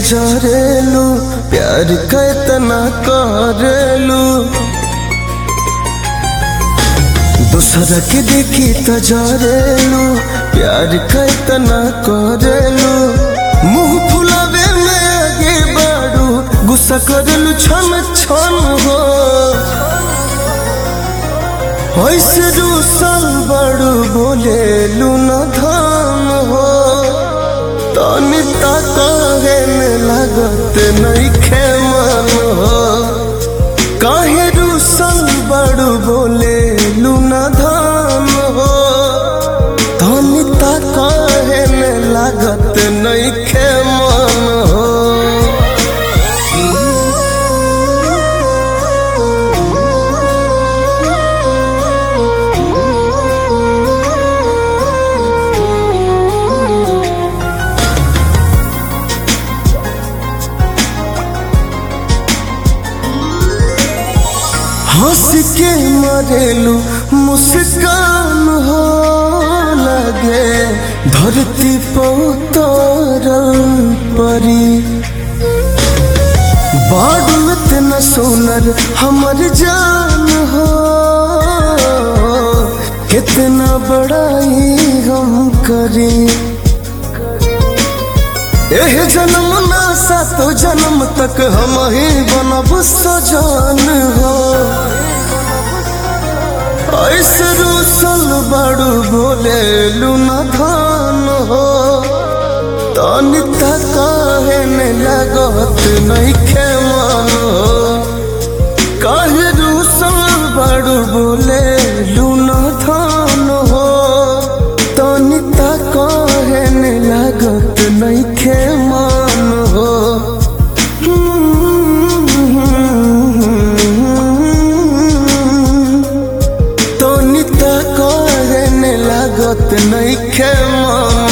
जरेलू प्यार कैतना करेलू दूसरा के देखी त जरेलू प्यार कैतना करेलू मुंह फुलावे में आगे बाड़ू गुस्सा करेलू छन छन हो ऐसे रूसल बड़ू बोलेलू न धान हो तनी तहे में लगत नइखे मन हो काहे रूसल बड़ू बोलेलू न धान हो तनी तहे में लगत नइखे मन हो हंस के मरेलू मुस्कान हो लगे धरती पौतरल परी बाडू इतना सोनर हमर जान हो कितना बड़ाई हम करी एह जन्म ना सातो जन्म तक हम ही बनब सजान हो ऐसे रूसल बड़ू बोले लूना धान हो तनी काहे में लगत नइखे मन हो काहे रूसल बड़ू बोले लूना धान हो तनी काहे में लगत नइखे मन हो तनी काहे में लगत नइखे मन